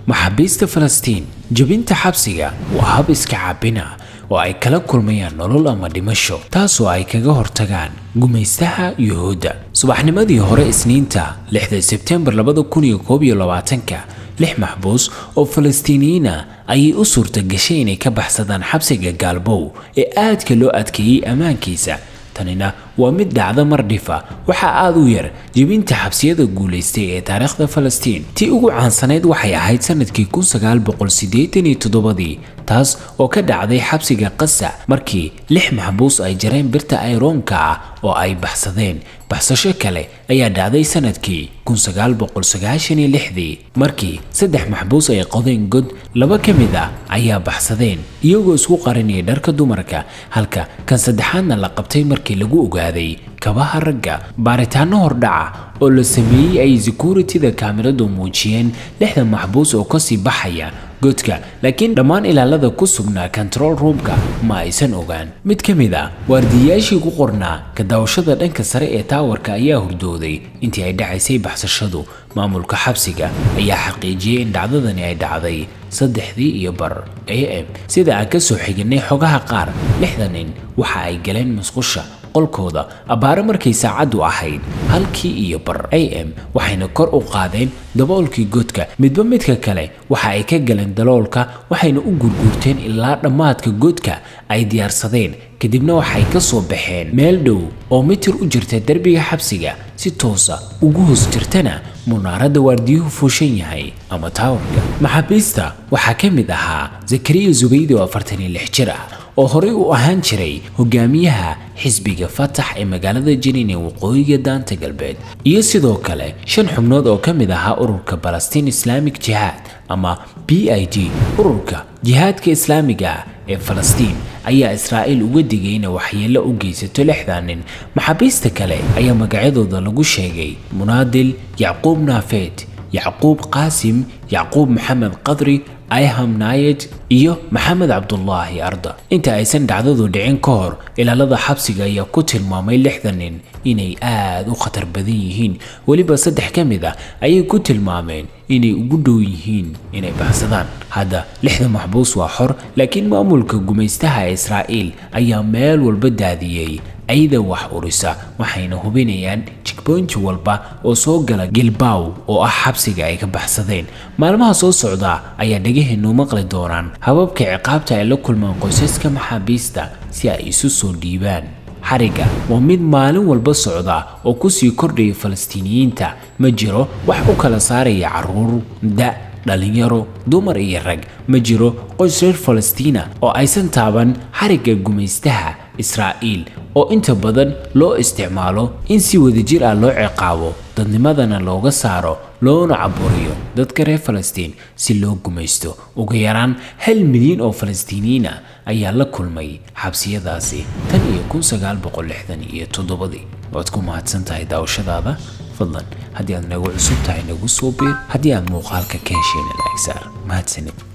maxaabiista falastiin jebinta xabsiga waa hab iska caabina oo ay kala kulmayaan nolol ama dhimasho taasoo ay kaga hortagaan gumaystaha yuhuudda subaxnimadii hore isniinta lixda sebtembar labada kun iyo koob iyo labaatanka lix maxbuus oo falastiiniyiin ah ayay u suurta gashay inay ka baxsadaan xabsiga gaalbow ee aadka loo adkeeyey ammaankiisa tanina waa mid dhacda mar dhifa waxaa aad u yar jebinta xabsiyada guulaystay ee taariikhda falastiin tii ugu caansanayd waxay ahayd sanadkii ii taas oo ka dhacday xabsiga qasa markii lix maxbuus ay jareen birta ayroonka ah oo ay baxsadeen baxsasho kale ayaa dhacday sanadkii markii saddex maxbuus ay qodeen god laba ka mid ah ayaa baxsadeen iyagoo isku qarinaya dharka dumarka halka kan saddexaadna la qabtay markii lagu ogaaday kabaha ragga baaritaano hordhaca oo la sameeyey ay securityda kaamiradu muujiyeen lixda maxbuus oo kasii baxaya godka laakiin dhammaan ilaalada ku sugnaa control roomka ma aysan ogaan mid ka mid ah waardiyayaashii ku qornaa kadaawashada dhanka sare ee taawarka ayaa hurdooday intii ay dhacaysay baxsashadu maamulka xabsiga ayaa xaqiijiyey in dhacdadani ay dhacday saddexdii iyo bar a m sida aan ka soo xiginay xogaha qaar lixda nin waxa ay galeen musqusha qolkooda abbaare markay saacaddu ahayd halkii iyo bar a m waxayna kor u qaadeen daboolkii godka midba midka kale waxa ay ka galeen daloolka waxayna u gurguurteen ilaa dhammaadka godka ay diyaarsadeen kadibna waxay ka soo baxeen meel dhow oo mitir u jirta derbiga xabsiga si toosa ugu hoos jirtana munaaradda waardiyuhu fuushan yahay ama taawarka maxaabiista waxaa ka mid ahaa zakariya zubaydi oo afartan iyo lix jir ah oo horey u ahaan jiray hogaamiyaha xisbiga fatax ee magaalada jiniin ee waqooyiga daanta galbeed iyo sidoo kale shan xubnood oo ka mid ahaa ururka balastiin islaamic jihaad ama b i d ururka jihaadka islaamiga ah ee falastiin ayaa israa'iil uga digay inay waxyeello u geysato lixdan nin maxaabiista kale ayaa magacyadooda lagu sheegay munaadil yacquub naafeed yacquub qaasim yacquub maxamed qadri ayham naayed iyo maxamed cabdulaahi arda inta aysan dhacdadu dhicin ka hor ilaalada xabsiga ayaa ku tilmaamay lixdan nin inay aad u khatar badan yihiin weliba saddex ka mid ah ayay ku tilmaameen inay ugu dhow yihiin inay baxsadaan hadda lixda maxbuus waa xor laakiin maamulka gumaystaha israa'iil ayaa meel walba daadiyey ayda wax urisa waxayna hubinayaan jigboonti walba oo soo gala gilbaaw oo ah xabsiga ay ka baxsadeen maalmaha soo socda ayaa dhagaheenu maqli doonaan hababka ciqaabta ay la kulmaan qoysaska maxaabiista si ay isu soo dhiibaan xariga waa mid maalin walba socda oo kusii kordhaya falastiiniyiinta ma jiro wax u kala saaraya carruur da dhalinyaro dumar iyo rag ma jiro qoys reer falastiina oo aysan taaban xarigga gumaystaha israa'iil oo inta badan loo isticmaalo in si wadajir ah loo ciqaabo dadnimadana looga saaro loona caburiyo dadka reer falastiin si loo gumaysto ugu yaraan hal milyan oo falastiiniyiin ah ayaa la kulmay xabsiyadaasi tan iyo kun sagaal boqol lixdan iyo toddobadii waad ku mahadsan tahay daawashadaada fadlan haddii aad nagu cusub tahay nagu soo biir haddii aad muuqaalka ka hesheen laagsaar mahadsanid